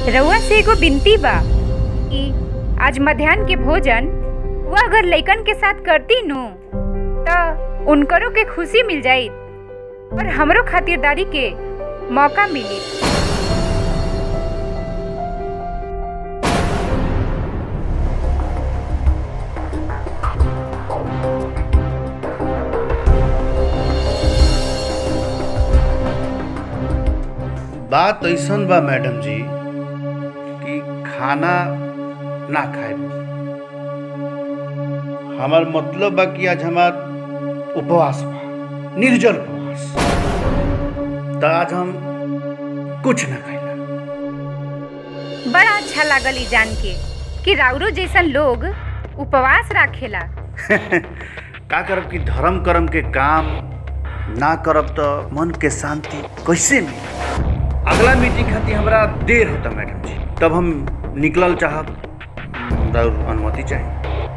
रउआ से एगो बिनती बा कि आज मध्याह्न के भोजन वह अगर लइकन के साथ करती नु त उनकरो के खुशी मिल जाई और हमरो खातिरदारी के मौका मिली बात ऐसन बा मैडम जी कि खाना ना खाए हमार मतलब बा कि आज हमार उपवास बा निर्जल उपवास तो आज हम कुछ ना खाइला बड़ा अच्छा लागल ई जान के कि राउरो जैसन लोग उपवास राखेला का करब कि धर्म कर्म के काम ना करब तो मन के शांति कैसे मिली अगला मीटिंग खातिर हमरा देर होता मैडम जी तब हम निकलल चाहब और अनुमति चाहिए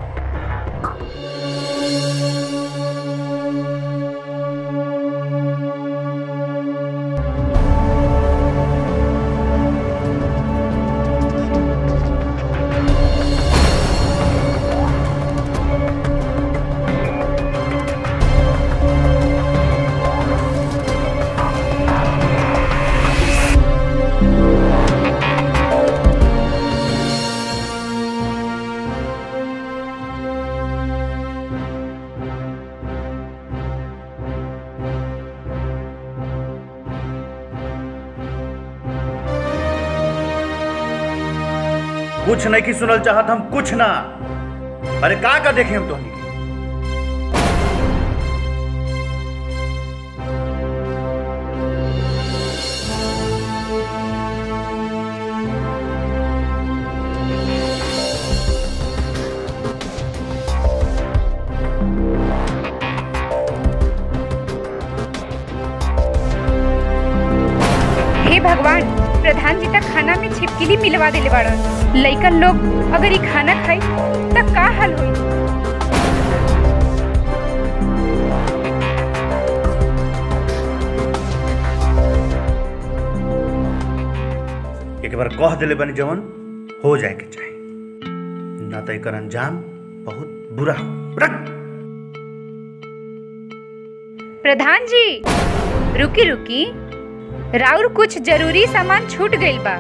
कुछ नहीं की सुनल चाहत हम कुछ ना अरे का का देखे हम तोहनी के हे भगवान प्रधान जी तक खाना में छिपकली मिलवा देले बाड़न लइकन लोग अगर ई खाना खाई त का हाल होई एक बार कह दिले बनी जवन हो जाए के चाहे ना तो एकर अंजाम बहुत बुरा हो रख। प्रधान जी रुकी रुकी राउर कुछ जरूरी सामान छूट गइल बा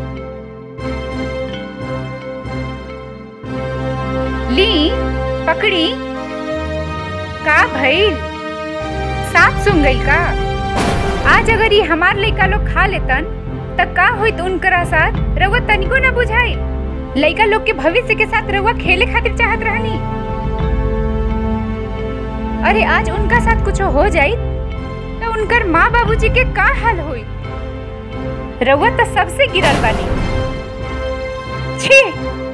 ली पकड़ी का भइल साफ सुन गइल का आज अगर ये हमार लइका लोग खा लेतन त का होइत उनकरा साथ रउआ तनिको ना बुझाई लइका लोग के भविष्य के साथ रउआ खेले खातिर चाहत रहनी अरे आज उनका साथ कुछ हो जाई तो उनकर माँ बाबूजी के का हाल होई रउआ तो सबसे गिरल बानी छी